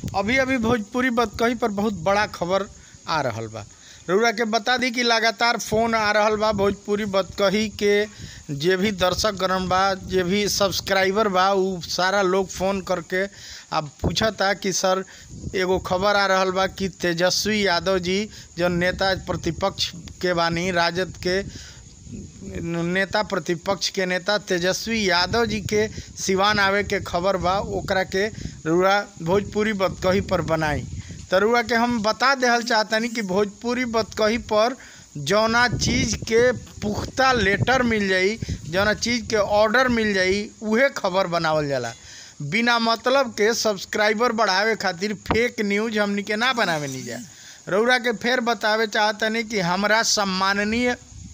अभी अभी भोजपुरी बतकही पर बहुत बड़ा खबर आ रहल बा रउरा के बता दी कि लगातार फोन आ रहल बा भोजपुरी बतकही के जे भी दर्शक गण बा जे भी सब्सक्राइबर बा उ सारा लोग फोन करके अब पूछता कि सर एगो खबर आ रहल बा कि तेजस्वी यादव जी जो नेता प्रतिपक्ष के बानी राजद के नेता प्रतिपक्ष के नेता तेजस्वी यादव जी के सिवान आवे के खबर बा ओकरा के रुआ भोजपुरी बतकही पर बनाई तो रुआ के हम बता देहल चाहतनी कि भोजपुरी बतकही पर जौना चीज़ के पुख्ता लेटर मिल जाई जौना चीज़ के ऑर्डर मिल जाई उहे खबर बनावल जाला बिना मतलब के सब्सक्राइबर बढ़ावे खातिर फेक न्यूज हमनी के ना बनावे नहीं जा रउरा के फिर बतावे चाहतनी कि हमरा सम्माननीय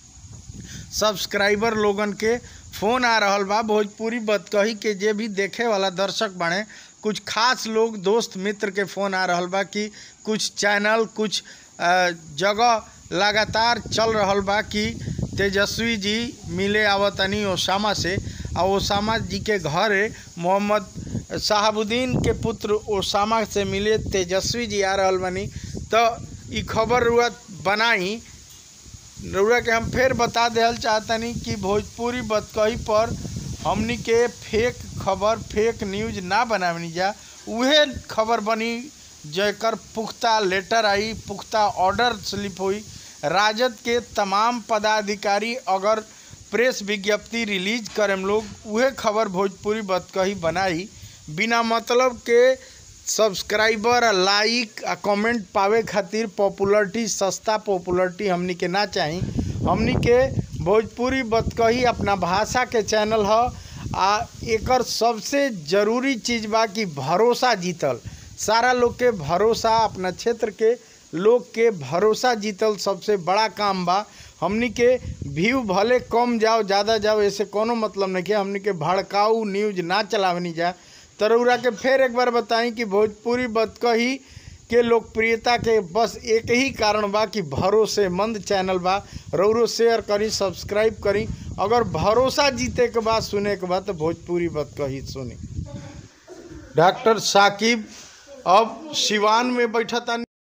सब्सक्राइबर लोगन के फ़ोन आ रहल बा भोजपुरी बतकही के जे भी देखे वाला दर्शक बने कुछ खास लोग दोस्त मित्र के फ़ोन आ रहल बा कि कुछ चैनल कुछ अ, जगह लगातार चल रहल बा कि तेजस्वी जी मिले आवतनी ओसामा से आ ओसामा जी के घर मोहम्मद साहबुद्दीन के पुत्र ओसामा से मिले तेजस्वी जी आ रहल बनी तो ई खबर रुआ बनाई रउरा के हम फिर बता देहल चाहतनी कि भोजपुरी बतकही पर हमनी के फेक खबर फेक न्यूज ना बनावनी जा उहे खबर बनी जेकर पुख्ता लेटर आई पुख्ता ऑर्डर स्लिप हुई राजद के तमाम पदाधिकारी अगर प्रेस विज्ञप्ति रिलीज करेम लोग उहे खबर भोजपुरी बतकही बनाई बिना मतलब के सब्सक्राइबर लाइक आ कमेंट पावे खातिर पॉपुलरिटी सस्ता पॉपुलरिटी हमनी के ना चाही हमनी के भोजपुरी बतकही अपना भाषा के चैनल ह आ एकर सबसे जरूरी चीज़ बा कि भरोसा जीतल सारा लोग के भरोसा अपना क्षेत्र के लोग के भरोसा जीतल सबसे बड़ा काम बा हमनी के व्यू भले कम जाओ ज़्यादा जाओ ऐसे कोनो मतलब नहीं है हमनी के भड़काऊ न्यूज ना चलावनी जा तरौरा के फिर एक बार बताई कि भोजपुरी बतकही के लोकप्रियता के बस एक ही कारण बा कि भरोसेमंद चैनल बा रौरो शेयर करी सब्सक्राइब करी अगर भरोसा जीते के बाद सुने के बाद तो भोजपुरी बतकही सुनी डॉक्टर साकिब अब सिवान में बैठता